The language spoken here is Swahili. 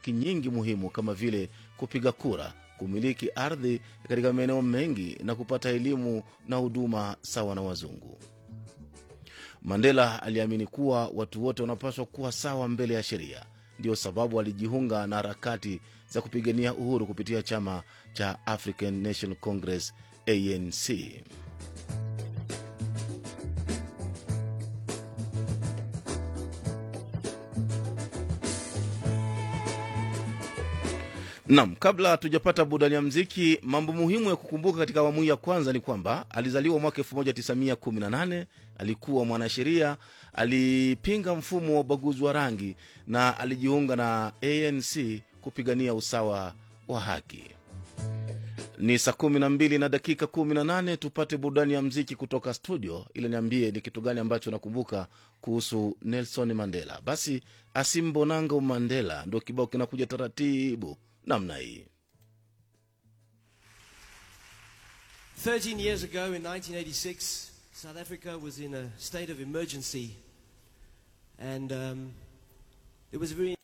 haki nyingi muhimu kama vile kupiga kura, kumiliki ardhi katika maeneo mengi na kupata elimu na huduma sawa na wazungu. Mandela aliamini kuwa watu wote wanapaswa kuwa sawa mbele ya sheria. Ndiyo sababu alijiunga na harakati za kupigania uhuru kupitia chama cha African National Congress, ANC. Nam, kabla hatujapata burudani ya mziki, mambo muhimu ya kukumbuka katika awamu hii ya kwanza ni kwamba alizaliwa mwaka 1918, alikuwa mwanasheria, alipinga mfumo wa ubaguzi wa rangi na alijiunga na ANC kupigania usawa wa haki. Ni saa kumi na mbili na dakika kumi na nane. Tupate burudani ya mziki kutoka studio, ili niambie ni kitu gani ambacho nakumbuka kuhusu Nelson Mandela. Basi Asimbonanga Mandela ndo kibao kinakuja taratibu namna hii. 13 years ago in 1986, South Africa was in a state of emergency. And um, it was a very